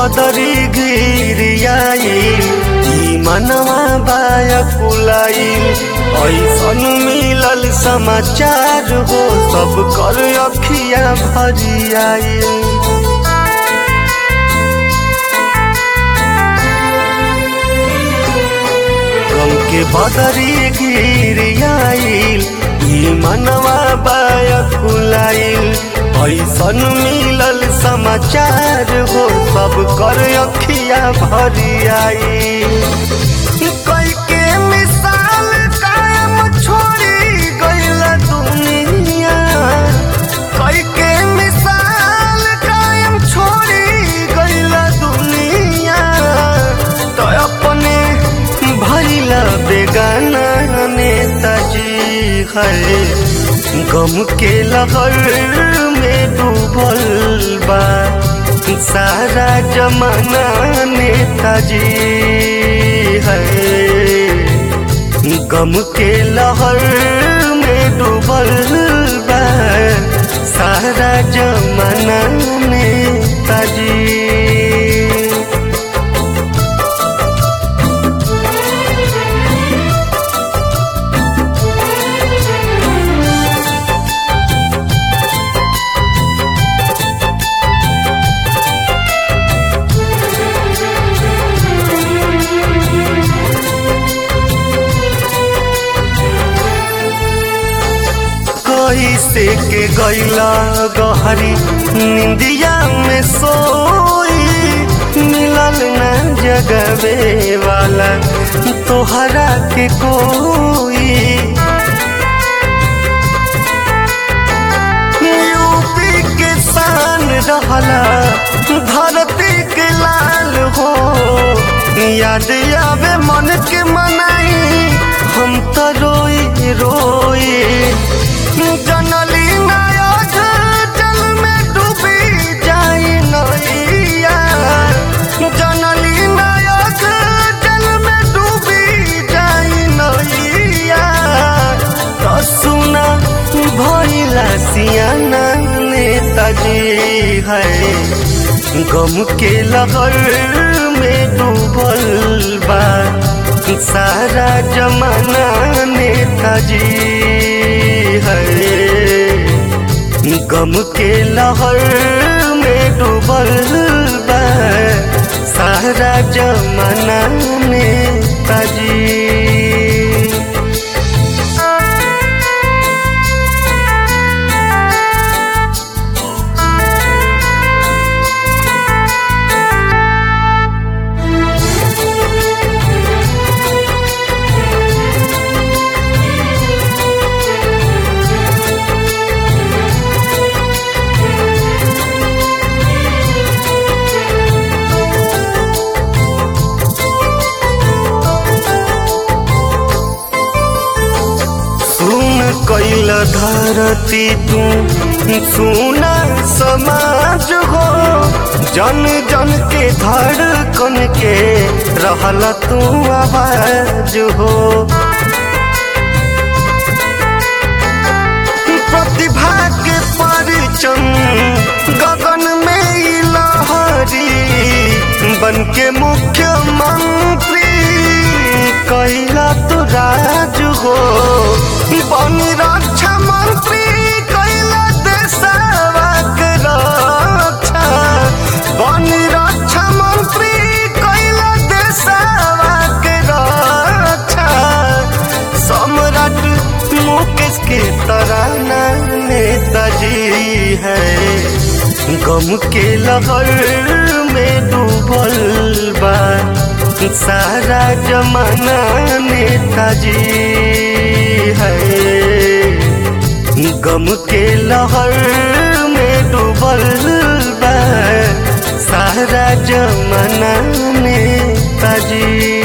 बदरी गिरियाई ई मनवा बाया कुलाई ऐसन मिलल समाचार हो सब कर अखिया भरियाई गम के बदरी गिरियाइल ई मनवा बाया कुलाइल ऐसन मिलल समाचार हो सब कर अखिया भरियाइल कई के मिसाल कायम छोड़ी गइल दुनिया कई के मिसाल कायम छोड़ी गइल दुनिया तो अपने भइला बेगाना नेताजी है गम के लहर में डूबल बा सारा जमाना नेताजी है गम के लहर में डूबल बा सारा जमाना नेताजी कैसे के गैला गहरी निंदिया में सोई मिलल न जगवे वाला तोहरा के कोई यूपी के शान रहला धरती के लाल हो याद आवे मन के मनाई हम तो रोई रोई जनली नायक जल में डूबी जाई नैया जनली नायक जल में डूबी जाई नैया तो सुना भइला सियाना नेताजी है गम के लहर में डूबल बा सारा जमाना नेताजी है गम के लहर में डूबल बा सारा जमाना नेताजी सुन कैल धरती तू सुना समाज हो जन जन के धड़कन के रहल तू आवाज हो प्रतिभा के परचम गगन में ई लहरी बन के मुख्यमंत्री कैला तो राज हो बन रक्षा मंत्री कैला देशवा के रक्षा बन रक्षा मंत्री कैला देशवा के रक्षा सम्राट मुकेश के तराना नेताजी है गम के लहर में डूबल बा सारा जमाना नेताजी है गम के लहर में डूबल बा सारा जमाना नेताजी